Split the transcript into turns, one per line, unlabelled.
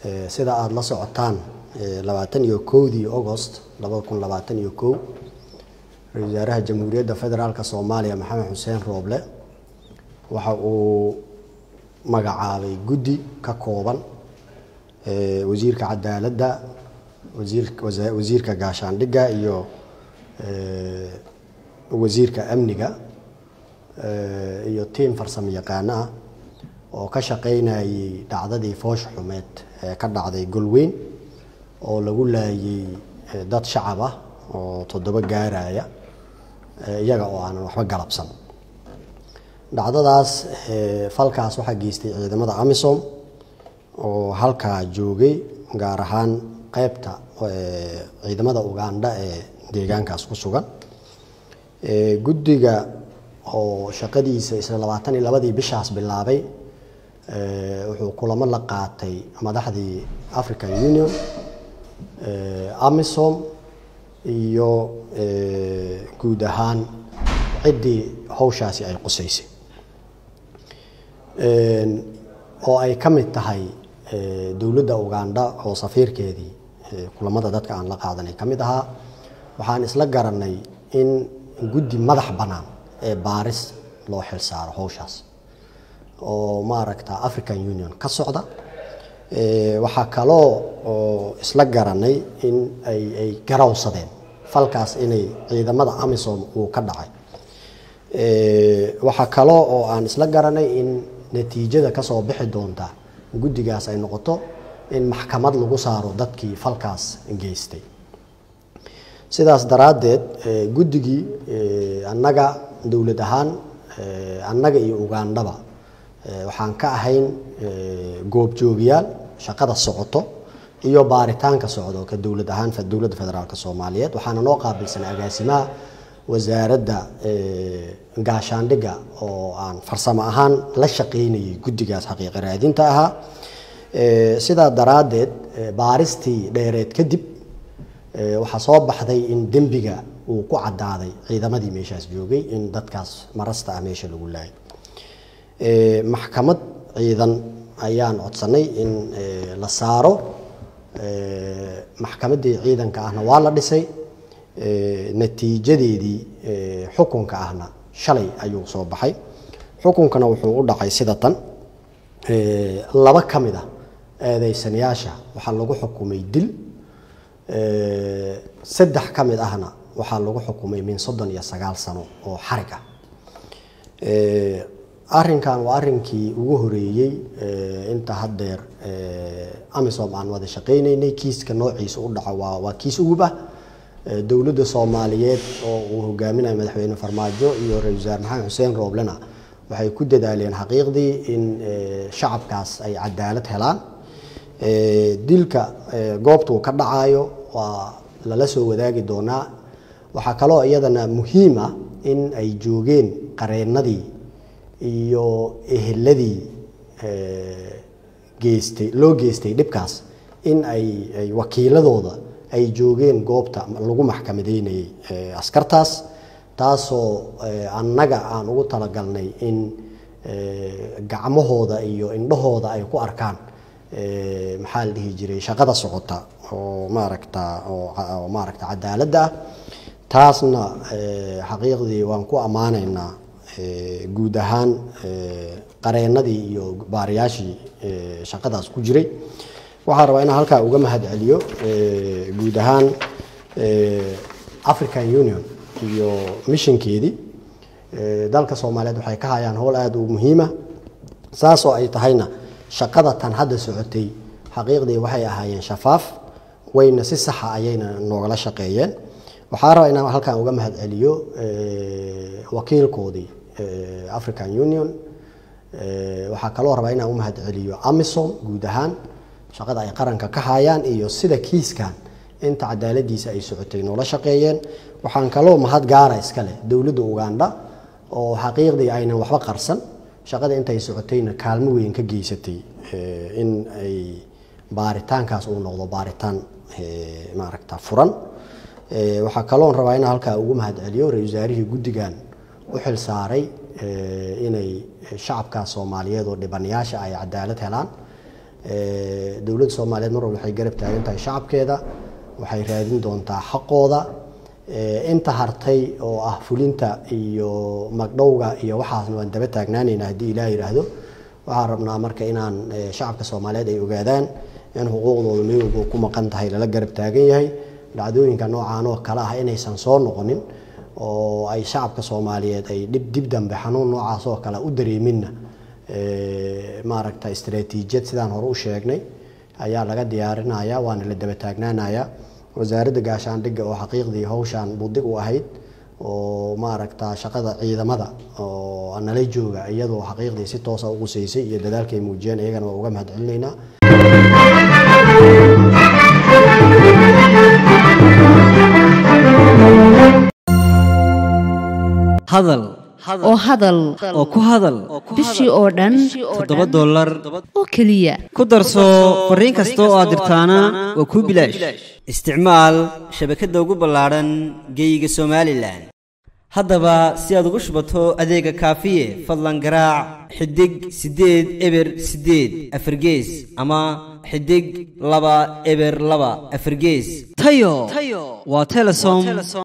sida aada la socotaan labaatan iyo kowdii agost labada kun labaatan iyo kow ra-isul wasaaraha jamhuuriyadda federaalk soomaaliya maxamed xuseen rooble waxa uu magacaabay guddi ka kooban wasiirka cadaaladda wasiirka gaashaandhigga iyo wasiirka amniga iyo tiim farsamo yaqaano ah oo ka shaqeynayay dhacdadii foosh xumeed ee ka dhacday golweyn oo lagu laayay dad shacab ah oo toddoba gaaraya iyaga oo aanan waxba galabsan dhacdadaas falkaas waxaa geystay ciidamada amisom oo halkaa joogay gaar ahaan qeybta ciidamada ugandha ee deegaankaas ku sugan guddiga oo shaqadiisa isla labaatan iyo labadii bishaas bilaabay wuxuu kulamo la qaatay madaxdii african union amisom iyo guud ahaan ciddii hawshaasi ay qusaysay oo ay ka mid tahay dowladda ugandha oo safiirkeedii kulamada dadka aan la qaadanay ka mid ahaa waxaan isla garanay in guddi madax bannaan ee baaris loo xil saaro hawshaas oo maaragta african union ka socda waxaa kaloo oo isla garanay in ay ay garawsadeen falkaas inay ciidamada amisom uu ka dhacay waxaa kaloo oo aan isla garanay in natiijada kasoo bixi doonta guddigaas ay noqoto in maxkamad lagu saaro dadkii falkaas geystay sidaas daraaddeed guddigii annaga dowlad ahaan annaga iyo ugandhaba waxaan ka ahayn goobjoogayaal shaqada socoto iyo baaritaanka socdo ka dowlad ahaan dowladda federaalk soomaaliyeed waxaana noo qaabilsan agaasimaha wasaaradda gaashaandhigga oo aan farsamo ahaan la shaqeynayay guddigaas xaqiiqa raadinta ahaa sidaa daraaddeed baaristii dheereed kadib waxaa soo baxday in dembiga uu ku cadaaday ciidamadii meeshaas joogay in dadkaas marasta ah meesha lagu laayay maxkamad ciidan ayaan codsanay in la saaro maxkamaddii ciidanka ahna waa la dhisay natiijadeedii xukunka ahna shalay ayuu soo baxay xukunkana wuxuu u dhacay sida tan laba ka mid ah eedeysanayaasha waxaa lagu xukumay dil saddex ka mid ahna waxaa lagu xukumay min soddon iyo sagaal sano oo xarig ah arrinkan waa arrinkii ugu horeeyey inta haddeer amisom aan wada shaqaynaynay kiiska noociisa u dhaco waa waa kiis ugub ah dowladda soomaaliyeed oo uu hogaaminayo madaxweyne farmaajo iyo ra-isul wasaare maxamed xuseen rooblena waxay ku dadaaleen xaqiiqdii in shacabkaas ay cadaalad helaan dilka goobtuu ka dhacayo waa lala soo wadaagi doonaa waxaa kaloo iyadana muhiim ah in ay joogeen qareennadii iyo eheladii geystay loo geystay dhibkaas in ay ay wakiiladooda ay joogeen goobta lagu maxkamadeynayay askartaas taasoo annaga aan ugu talagalnay in gacmahooda iyo indhahooda ay ku arkaan maxaa la dhihi jiray shaqada socota oo maaragta oo maaragta cadaaladda ah taasna xaqiiqdii waan ku ammaanaynaa guud ahaan qareennadii iyo baariyaashii shaqadaas ku jiray waxaan rabaa inaan halkaa uga mahad celiyo guud ahaan african union iyo mishinkeedii dalka soomaaliyeed waxay ka hayaan howl aada u muhiima saasoo ay tahayna shaqada tan hadda socotay xaqiiqdii waxay ahaayeen shafaaf wayna si saxa ayayna noogala shaqeeyeen waxaa rabaa inaan halkan uga mahad celiyo wakiilkoodii african union waxaa kaloo rabaa inaan u mahad celiyo amisom guud ahaan shaqada ay qaranka ka hayaan iyo sida kiiskan inta cadaaladiisa ay socotay noola shaqeeyeen waxaan kaloo mahad gaara iska leh dowladda ugandha oo xaqiiqdii aynan waxba qarsan shaqada intay socotayna kaalmo weyn ka geysatay in ay baaritaankaas uu noqdo baaritaan maaragta furan waxaa kaloon rabaa inaan halkaa ugu mahad celiyo ra-isul wasaarihii guddigan u xil saaray inay shacabkaas soomaaliyeed oo dhibanayaasha ay cadaalad helaan dowladda soomaaliyeed mar walba waxay garab taagan tahay shacabkeeda waxay raadin doontaa xaqooda inta hartay oo ah fulinta iyo magdhowga iyo waxaasna waan daba taagnaanayna haddii ilaah yidhaahdo waxaan rabnaa marka inaan shacabka soomaaliyeed ay ogaadaan in xuquuqdooda meel walba ku maqan tahay lala garab taagan yahay dhacdooyinka noocaan oo kale ah inaysan soo noqonin oo ay shacabka soomaaliyeed ay dhib dib dambe xanuun noocaas oo kale u dareeminna maaragta istaraatiijiyad sidaan hore u sheegnay ayaa laga diyaarinaya waana la daba taagnaanaya wasaaradda gaashaandhigga oo xaqiiqdii hawshaan budig u ahayd oo maaragta shaqada ciidamada oo nala jooga iyadoo xaqiiqdii si toosa u qusaysay iyo dadaalkay muujiyeen iyagana waa uga mahad celinaynaa
hadal
oo hadal
oo ku hadal
bishii oo dhan
toddoba dollar
oo keliya
ku darso fariin kasta oo aad dirtaana waa kuu bilaash isticmaal shabakadda ugu ballaadhan geeyiga somalilan haddaba si aad ugu shubato adeega kaafiye fadlan garaac xidig siddeed eber siddeed afargees ama xidig laba eber laba afargees tayo waa telesom